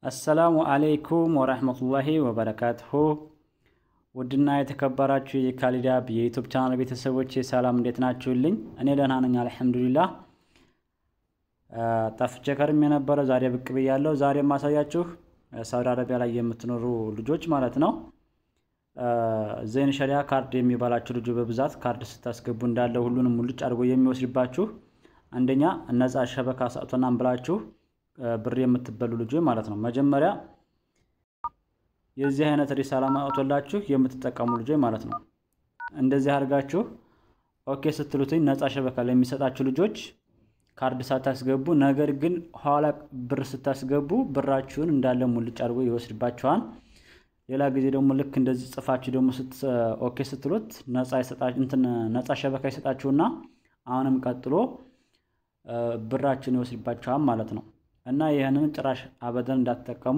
አሰላሙ አሌይኩም ወረህመቱላሂ ወበረካቱሁ። ውድና የተከበራችሁ የካሊድ አብ የዩቱብ ቻናል ቤተሰቦች ሰላም እንዴት ናችሁልኝ? እኔ ደህና ነኝ አልሐምዱሊላህ። ጠፍቼ ከርም የነበረ ዛሬ ብቅ ብያለሁ። ዛሬ የማሳያችሁ ሳውዲ አረቢያ ላይ የምትኖሩ ልጆች ማለት ነው ዘይን ሸሪያ ካርድ የሚባላችሁ ልጆ በብዛት ካርድ ስታስገቡ እንዳለ ሁሉንም ሙልጭ አድርጎ የሚወስድባችሁ አንደኛ ነፃ ሸበካ ሰጥቶናን ብላችሁ ብር የምትበሉ ልጆች ማለት ነው። መጀመሪያ የዚህ አይነት ሪሳላ ማውቶላችሁ የምትጠቀሙ ልጆች ማለት ነው። እንደዚህ አድርጋችሁ ኦኬ ስትሉትኝ ነፃ ሸበካ ላይ የሚሰጣችሁ ልጆች ካርድ ሳታስገቡ፣ ነገር ግን ኋላ ብር ስታስገቡ ብራችሁን እንዳለ ሙልጭ አድርጎ ይወስድባችኋል። ሌላ ጊዜ ደግሞ ልክ እንደዚህ ጽፋችሁ ደግሞ ኦኬ ስትሉት ነፃ ሸበካ ይሰጣችሁና አሁንም ቀጥሎ ብራችሁን ይወስድባችኋል ማለት ነው። እና ይህንን ጭራሽ አበደን እንዳትጠቀሙ።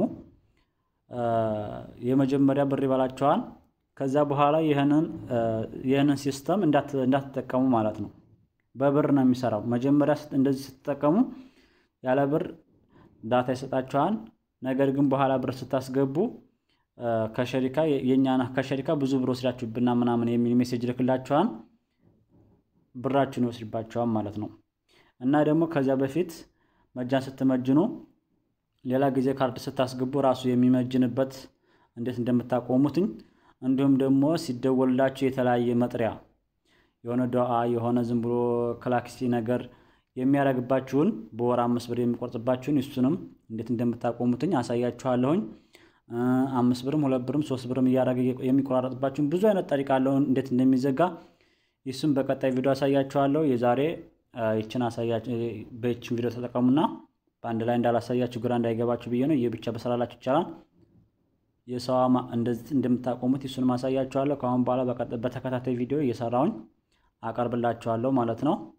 የመጀመሪያ ብር ይበላችኋል። ከዛ በኋላ ይህንን ሲስተም እንዳትጠቀሙ ማለት ነው። በብር ነው የሚሰራው። መጀመሪያ እንደዚህ ስትጠቀሙ ያለ ብር ዳታ ይሰጣችኋል። ነገር ግን በኋላ ብር ስታስገቡ ከሸሪካ የኛ ከሸሪካ ብዙ ብር ወስዳችሁብና ምናምን የሚል ሜሴጅ ልክላችኋል። ብራችሁን ይወስድባችኋል ማለት ነው። እና ደግሞ ከዚያ በፊት መጃን ስትመጅኑ ሌላ ጊዜ ካርድ ስታስገቡ ራሱ የሚመጅንበት እንዴት እንደምታቆሙትኝ እንዲሁም ደግሞ ሲደወልላችሁ የተለያየ መጥሪያ የሆነ ዱዓ የሆነ ዝም ብሎ ክላክሲ ነገር የሚያደርግባችሁን በወር አምስት ብር የሚቆርጥባችሁን እሱንም እንዴት እንደምታቆሙትኝ አሳያችኋለሁኝ። አምስት ብርም ሁለት ብርም ሶስት ብርም እያደረገ የሚቆራረጥባችሁን ብዙ አይነት ጠሪቃ አለውን እንዴት እንደሚዘጋ ይሱም በቀጣይ ቪዲዮ አሳያችኋለሁ። የዛሬ ይችን በይችን ቪዲዮ ተጠቀሙና በአንድ ላይ እንዳላሳያችሁ ግራ እንዳይገባችሁ ብዬ ነው። ይህ ብቻ በሰላላችሁ ይቻላል። የሰዋ እንደዚህ እንደምታቆሙት ይሱን ማሳያችኋለሁ። ከአሁን በኋላ በተከታታይ ቪዲዮ እየሰራውኝ አቀርብላችኋለሁ ማለት ነው።